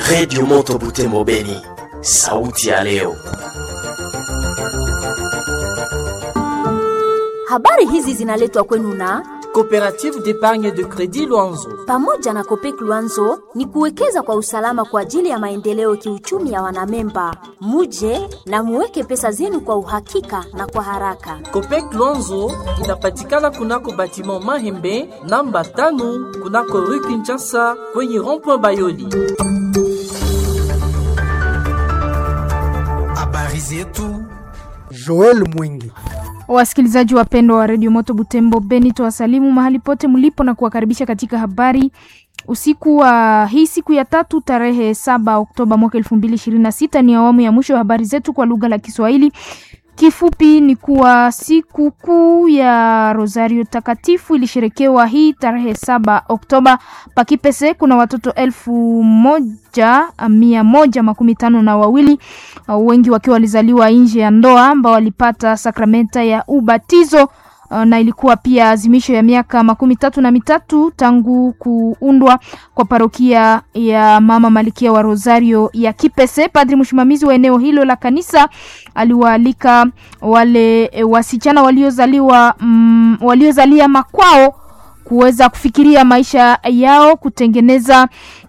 Redio Moto Butembo Beni, sauti ya leo. Habari hizi zinaletwa kwenu na Coopérative d'épargne de crédit Luanzo. pamoja na Kopek Luanzo ni kuwekeza kwa usalama kwa ajili ya maendeleo kiuchumi ya wanamemba. Muje na muweke pesa zenu kwa uhakika na kwa haraka. Copec Luanzo inapatikana kunako batiment Mahembe namba tano kunako rue Kinshasa kwenye rond-point Bayoli. Habari zetu Joel Mwingi. Wasikilizaji wapendwa wa redio Moto Butembo Beni, tuwasalimu mahali pote mlipo na kuwakaribisha katika habari usiku wa hii siku ya tatu tarehe saba Oktoba mwaka elfu mbili ishirini na sita. Ni awamu ya mwisho ya habari zetu kwa lugha la Kiswahili. Kifupi ni kuwa siku kuu ya Rosario Takatifu ilisherekewa hii tarehe saba Oktoba. Pakipese kuna watoto elfu moja mia moja makumi tano na wawili uh, wengi wakiwa walizaliwa nje ya ndoa ambao walipata sakramenta ya ubatizo uh, na ilikuwa pia azimisho ya miaka makumi tatu na mitatu tangu kuundwa kwa parokia ya Mama Malikia wa Rosario ya Kipese. Padri msimamizi wa eneo hilo la kanisa aliwaalika wale e, wasichana waliozaliwa mm, waliozalia makwao kuweza kufikiria maisha yao, kutengeneza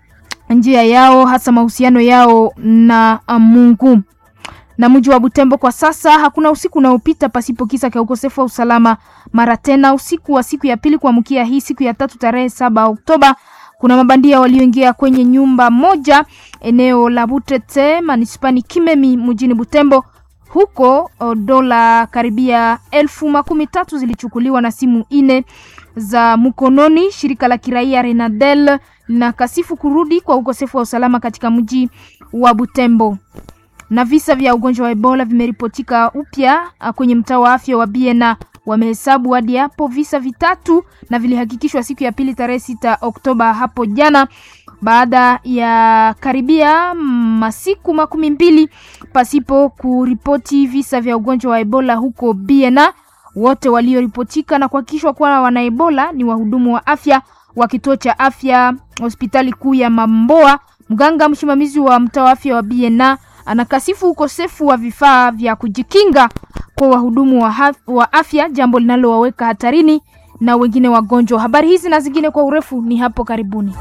njia yao, hasa mahusiano yao na uh, Mungu na mji wa Butembo kwa sasa hakuna usiku unaopita pasipo kisa cha ukosefu wa usalama. Mara tena usiku wa siku ya pili kuamkia hii siku ya tatu tarehe saba Oktoba, kuna mabandia walioingia kwenye nyumba moja eneo la Butete manispani Kimemi mjini Butembo. Huko o, dola karibia elfu makumi tatu zilichukuliwa na simu ine za mkononi. Shirika la kiraia Renadel linakasifu kurudi kwa ukosefu wa usalama katika mji wa Butembo na visa vya ugonjwa wa Ebola vimeripotika upya ah, kwenye mtaa wa afya wa Biena. Wamehesabu hadi hapo visa vitatu na vilihakikishwa siku ya pili tarehe sita Oktoba hapo jana, baada ya karibia masiku makumi mbili pasipo kuripoti visa vya ugonjwa wa Ebola huko Biena. Wote walioripotika na kuhakikishwa kuwa wana Ebola ni wahudumu wa afya wa kituo cha afya hospitali kuu ya Mamboa. Mganga msimamizi wa mtaa wa afya wa Biena anakasifu ukosefu wa vifaa vya kujikinga kwa wahudumu wa, haf- wa afya, jambo linalowaweka hatarini na wengine wagonjwa. Habari hizi na zingine kwa urefu ni hapo karibuni.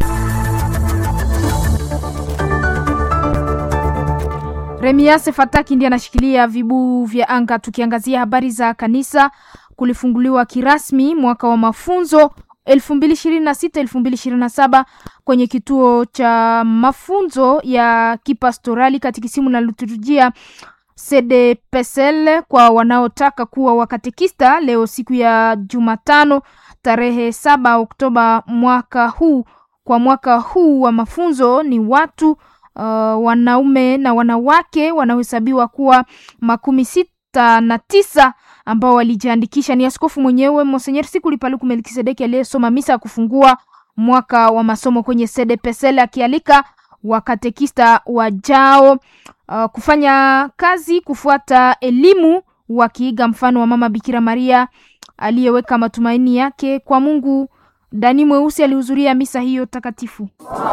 Remiase Fataki ndiye anashikilia vibu vya anga. Tukiangazia habari za kanisa, kulifunguliwa kirasmi mwaka wa mafunzo 2026 2027 kwenye kituo cha mafunzo ya kipastorali katikisimu na liturujia CDPSL kwa wanaotaka kuwa wakatekista leo siku ya Jumatano tarehe saba Oktoba mwaka huu. Kwa mwaka huu wa mafunzo ni watu uh, wanaume na wanawake wanaohesabiwa kuwa makumi sita na tisa ambao walijiandikisha. Ni askofu mwenyewe Monsenyer Sikuli Paluku Melkisedeki aliyesoma misa ya kufungua mwaka wa masomo kwenye CDPSL akialika wakatekista wajao uh, kufanya kazi kufuata elimu wakiiga mfano wa mama Bikira Maria aliyeweka matumaini yake kwa Mungu. Dani Mweusi alihudhuria misa hiyo takatifu.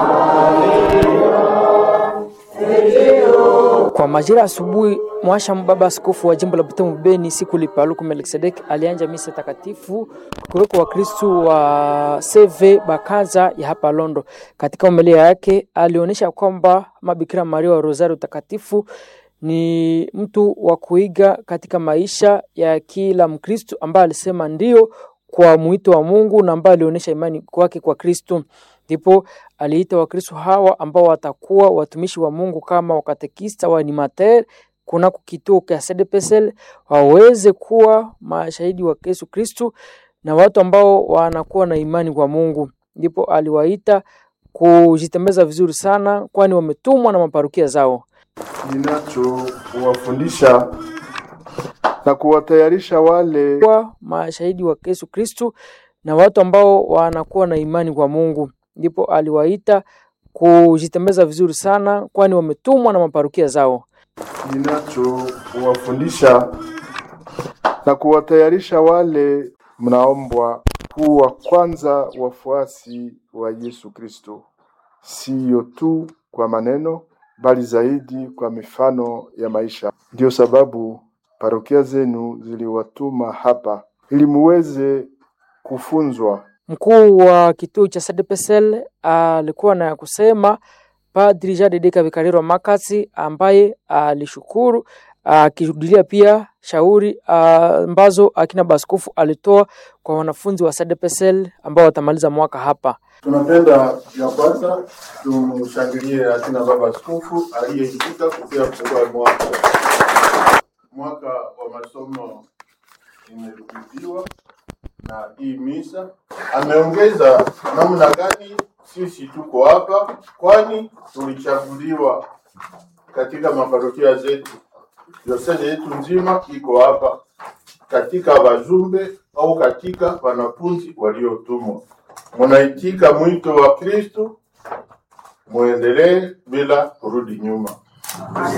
Kwa majira asubuhi, mwasha baba askofu wa jimbo la Butembo Beni siku lipaluku Melkisedek alianja misa takatifu kuweko Wakristu wa CV Bakaza ya hapa Londo. Katika homilia yake alionyesha kwamba mabikira Maria wa Rosario takatifu ni mtu wa kuiga katika maisha ya kila Mkristu ambaye alisema ndio kwa mwito wa Mungu na ambaye alionyesha imani kwake kwa Kristu. Ndipo aliita Wakristo hawa ambao watakuwa watumishi wa Mungu kama wakatekista wa animateur kunako kituo cha CDPSL waweze kuwa mashahidi wa Yesu Kristu na watu ambao wanakuwa na imani kwa Mungu. Ndipo aliwaita kujitembeza vizuri sana, kwani wametumwa na maparukia zao. ninachowafundisha na kuwatayarisha wale kuwa mashahidi wa Yesu Kristu na watu ambao wanakuwa na imani kwa Mungu. Ndipo aliwaita kujitembeza vizuri sana, kwani wametumwa na maparukia zao. ninachowafundisha na kuwatayarisha wale mnaombwa kuwa kwanza wafuasi wa Yesu Kristo, siyo tu kwa maneno, bali zaidi kwa mifano ya maisha. Ndiyo sababu parokia zenu ziliwatuma hapa ili muweze kufunzwa Mkuu wa kituo cha SDPSL alikuwa na ya kusema Padri Jade Kavikariro Makasi ambaye alishukuru akirudilia pia shauri ah, ambazo akina baskofu alitoa kwa wanafunzi wa SDPSL ambao watamaliza mwaka hapa. Tunapenda ya kwanza tumshangilie akina baba askofu aliyeitika kupia kufungua mwaka. Mwaka wa masomo imerudiwa na hii misa. Ameongeza namna gani sisi tuko hapa, kwani tulichaguliwa katika maparokia zetu. Diosezi yetu nzima iko hapa katika wajumbe au katika wanafunzi waliotumwa. Munaitika mwito wa Kristo, muendelee bila kurudi nyuma.